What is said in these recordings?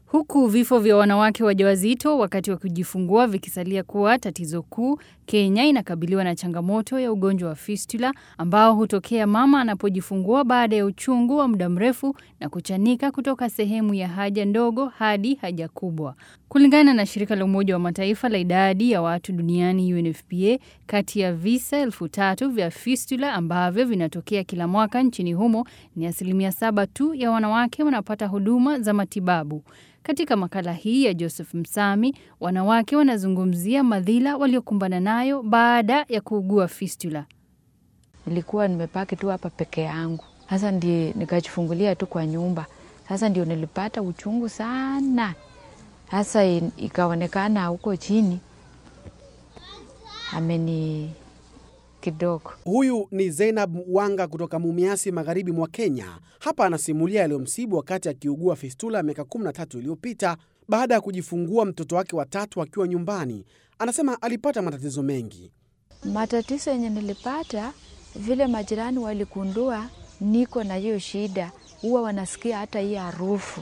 Huku vifo vya wanawake wajawazito wakati wa kujifungua vikisalia kuwa tatizo kuu, Kenya inakabiliwa na changamoto ya ugonjwa wa fistula ambao hutokea mama anapojifungua baada ya uchungu wa muda mrefu na kuchanika kutoka sehemu ya haja ndogo hadi haja kubwa. Kulingana na shirika la Umoja wa Mataifa la idadi ya watu duniani UNFPA, kati ya visa elfu tatu vya fistula ambavyo vinatokea kila mwaka nchini humo, ni asilimia saba tu ya wanawake wanapata huduma za matibabu. Katika makala hii ya Joseph Msami, wanawake wanazungumzia madhila waliokumbana nayo baada ya kuugua fistula. Nilikuwa nimepaki tu hapa peke yangu, sasa ndi nikajifungulia tu kwa nyumba. Sasa ndio nilipata uchungu sana, sasa ikaonekana huko chini ameni kidogo. Huyu ni Zainab Wanga kutoka Mumiasi, magharibi mwa Kenya. Hapa anasimulia yaliyomsibu wakati akiugua fistula miaka 13 iliyopita baada ya kujifungua mtoto wake watatu akiwa nyumbani. Anasema alipata matatizo mengi. Matatizo yenye nilipata, vile majirani waligundua niko na hiyo shida, huwa wanasikia hata hii harufu.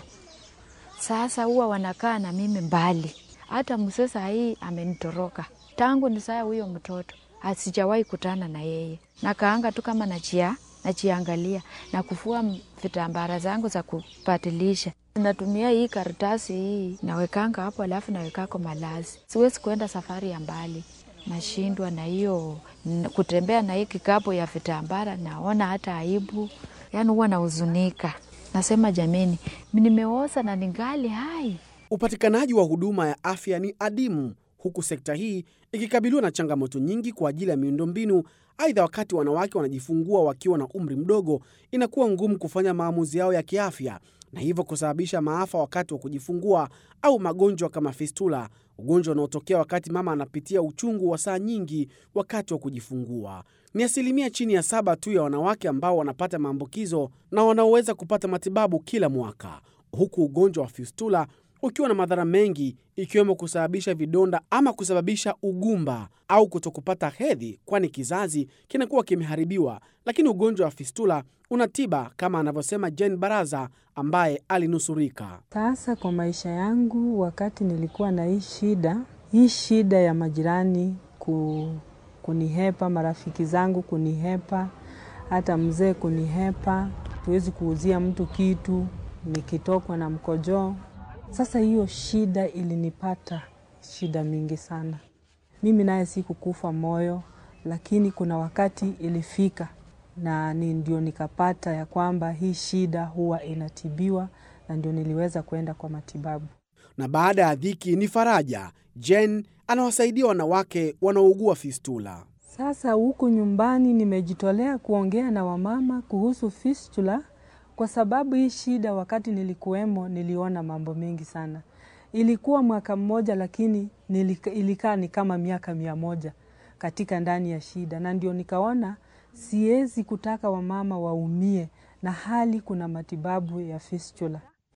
Sasa huwa wanakaa na mimi mbali. Hata mzee saa hii amenitoroka tangu ni saa huyo mtoto asijawahi kutana na yeye. Nakaanga tu kama nachia nachiangalia na kufua vitambara zangu za kupatilisha. Natumia hii karatasi hii nawekanga hapo, alafu nawekako malazi. Siwezi kuenda safari ya mbali, nashindwa na hiyo kutembea na hii kikapu ya vitambara, naona hata aibu, yani huwa nahuzunika. Nasema jameni, nimeoza na ningali hai. Upatikanaji wa huduma ya afya ni adimu huku sekta hii ikikabiliwa na changamoto nyingi kwa ajili ya miundombinu. Aidha, wakati wanawake wanajifungua wakiwa na umri mdogo, inakuwa ngumu kufanya maamuzi yao ya kiafya na hivyo kusababisha maafa wakati wa kujifungua au magonjwa kama fistula, ugonjwa unaotokea wakati mama anapitia uchungu wa saa nyingi wakati wa kujifungua. Ni asilimia chini ya saba tu ya wanawake ambao wanapata maambukizo na wanaoweza kupata matibabu kila mwaka, huku ugonjwa wa fistula ukiwa na madhara mengi ikiwemo kusababisha vidonda ama kusababisha ugumba au kutokupata hedhi, kwani kizazi kinakuwa kimeharibiwa. Lakini ugonjwa wa fistula una tiba kama anavyosema Jane Baraza ambaye alinusurika. Sasa kwa maisha yangu, wakati nilikuwa na hii shida, hii shida ya majirani ku, kunihepa, marafiki zangu kunihepa, hata mzee kunihepa, tuwezi kuuzia mtu kitu nikitokwa na mkojoo sasa hiyo shida ilinipata shida mingi sana. Mimi naye sikukufa moyo, lakini kuna wakati ilifika na ni ndio nikapata ya kwamba hii shida huwa inatibiwa, na ndio niliweza kwenda kwa matibabu. Na baada ya dhiki ni faraja. Jen anawasaidia wanawake wanaougua fistula. Sasa huku nyumbani nimejitolea kuongea na wamama kuhusu fistula kwa sababu hii shida wakati nilikuwemo niliona mambo mengi sana. Ilikuwa mwaka mmoja, lakini nilika, ilikaa ni kama miaka mia moja katika ndani ya shida, na ndio nikaona siwezi kutaka wamama waumie na hali kuna matibabu ya fistula.